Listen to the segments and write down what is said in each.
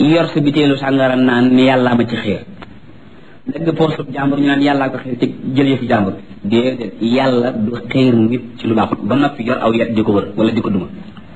yor sa biteelu sàngara naan ni yàllaa ma ci xiir dëgg poosub jàmbur ñu naan yàllaa ko xiir ci jël yëfi jàmbur déedéet yàlla du xiir nit ci lu baaxut ba noppi yor aw yet di ko wër wala di ko duma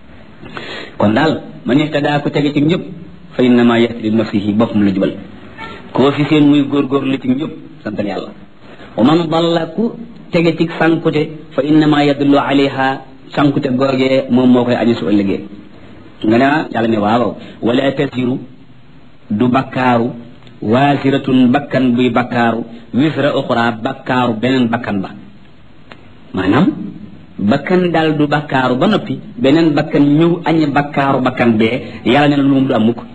kon daal man ihtadaa ku tege ci njëpp fa innama yahtadi nafsihi boppam la jubal koo fi seen muy góorgóorlu ci njëpp santal yàlla wa man dalla ku tege ci sankute fa innama yadullu alayha sankute googee moom moo koy añu su ëllëgee nga ne yàlla ne waaw wala tasiru du bakkaaru waasiratun bakkan buy bakkaaru wisra uxra bakkaaru beneen bakkan ba maanaam bakkan daal du bakkaaru ba noppi beneen bakkan ñëw añ bakkaaru bakkan bee yàlla ne na lu moom du am mukk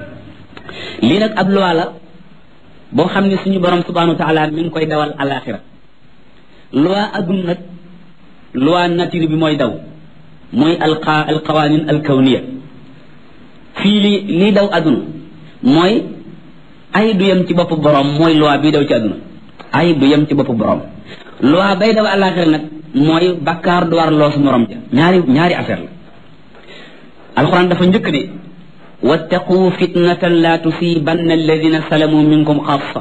lii nag ab loi la boo xam ne suñu borom subhanahu wa taala mi ngi koy dawal alaxira loi aduna nag loi nature bi mooy daw mooy alqa alqawanin alkawniya fii li lii daw aduna mooy ay du yem ci bopp borom mooy loi bii daw ci aduna ay du yem ci bopp borom loi bay daw alaxira nag mooy bakkaar du war loosu morom ja ñaari ñaari affaire la alquran dafa njëkk ne wattaqu fitnatan la tusibanna alladina salamu minkum xaasa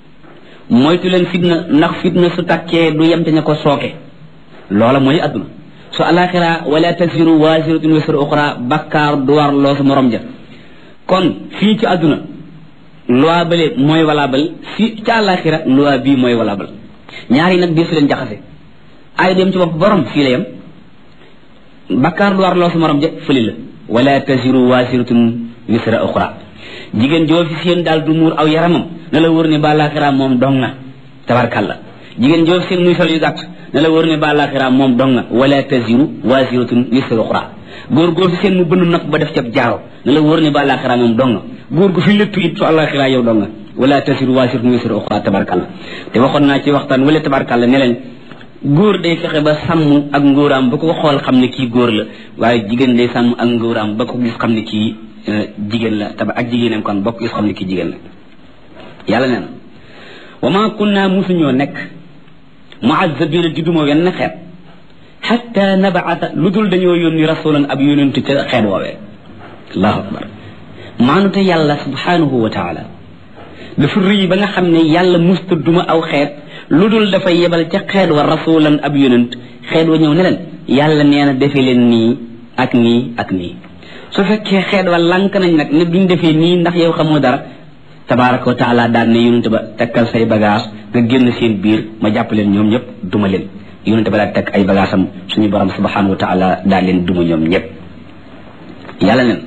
moytu leen fitna ndax fitna su takkee du yem te ña ko sooke loola mooy adduna su alaxira wala tasiru wasiratun wisra uxra bakkaar du war loosu morom ja kon fii ci adduna loi bale mooy valable fii ci alaxira loi bii mooy valable ñaari nag bii su leen jaxase ay dem ci bopp borom fii la yem bakkaar du war loosu morom ja fëli la wala tasiru wasiratun wisra uxra jigéen joo fi seen daal du muur aw yaramam na la wër ne ba alaxira moom dong na tabarkalla jigéen joo fi seen muy sol yu gàtt na la wër ne ba alaxira moom dong na wala taziru wasiratun wisra uxra góor goo fi seen mu bënn nag ba def cab jaaro na la wër ne ba alaxira moom dong na góor gu fi léttu it su alaxira yow dong na wala taziru wasiratun wisra uxra tabarkalla te waxoon naa ci waxtaan wala tabarkalla ne leen góor day fexe ba sàmm ak ngóoraam ba ko xool xam ne kii góor la waaye jigéen day sàmm ak ngóoraam ba ko gis xam ne kii jigéen la taba ak jigéenam kon bokk gis xam ne kii jigéen la yàlla nee na wa ma kunna musuñoo nekk muazzabina di duma wenn xeet xatta nabaata lu dul dañoo yónni rasulan ab yónentu ca xeet woowee allahu akbar maanute yàlla subhanahu wa taala dafa rëy ba nga xam ne yàlla musta duma aw xeet lu dul dafa yebal ca xeet wa rasulan ab yonent xeet wa ñëw ne leen yàlla nee na defe leen nii ak nii ak nii su fekkee xeet wa lànk nañ nag ne duñ defee nii ndax yow xamoo dara tabaraka wa taala daan ne yonent ba takkal say bagage nga génn seen biir ma jàpp leen ñoom ñëpp duma leen yonent ba daal takk ay bagage am suñu borom subhanahu wa taala daal leen duma ñoom ñëpp yàlla nen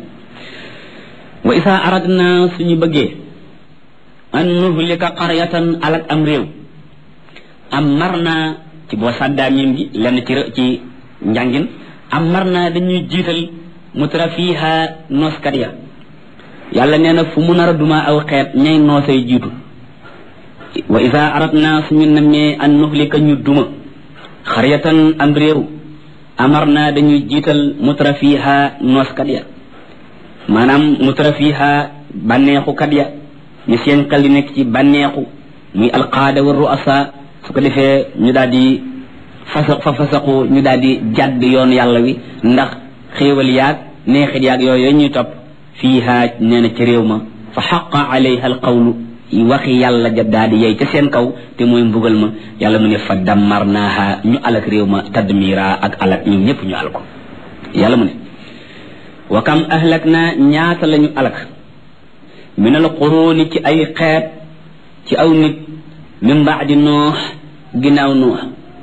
wa isa aradna suñu bëggee an nuhlika qaryatan alak am réew am mar naa ci boo sàddaa miim gi lenn ci ci njàngin am mar naa dañuy jiital mutra fiiha nooskat ya yàlla nee na fu mu nar a duma aw xeet ñay noosay jiitu wa isa aradna suñu nammee an nuhlika ñu duma xaryatan am réew amar naa dañuy jiital mutra fiiha nooskat ya maanaam mutra fiiha bànneexukat ya ñu seen xel di nekk ci bànneexu muy alqaada wa ruasa su ko defee ñu daal di fasa fa fasaku ñu daal di jàdd yoon yàlla wi ndax xéewal yaag neexit yaag yooyu ñuy topp fiiha nee na ci réew ma fa xaqa alayha alqawlu waxi yàlla ja daal di yey ca seen kaw te mooy mbugal ma yàlla mu ne fa dammarnaaha ñu alak réew ma tadmira ak alak ñoom ñëpp ñu al ko yàlla mu ne wa kam ahlak naa ñaata la ñu alak min al quruuni ci ay xeet ci aw nit min baadi noox ginnaaw noox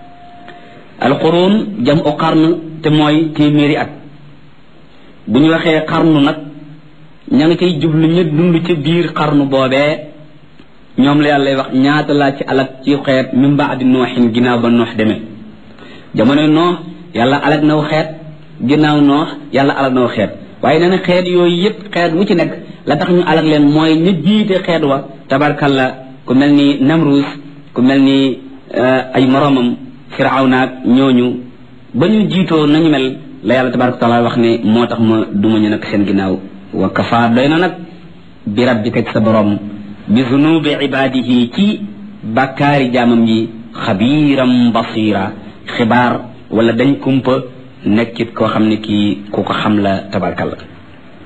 alquruun jam u xarn te mooy téeméeri at bu ñu waxee xarnu nag ña ngi cay jublu ñu dund ci biir xarnu boobee ñoom la yàlla wax ñaata laa ci alak ci xeet min baadi nooxin ginnaaw ba noox demee jamono noox yàlla alak naw xeet ginnaaw noox yàlla alak naw xeet waaye nee na xeet yooyu yëpp xeet wu ci nekk la tax ñu alak leen mooy ñu jiite xeet wa tabarkalla ku mel ni namrus ku mel ni ay moroomam firawnaak ñooñu ba ñu jiitoo nañu mel la yàlla tabaraka taala wax ne moo tax ma duma ñu nag seen ginnaaw wa kafa doy na nag bi rabbika sa borom bi zunubi ibadihi ci bàkkaari jaamam yi xabiiram basira xibaar wala dañ kumpa nekkit koo xam ne kii ku ko xam la tabarkalla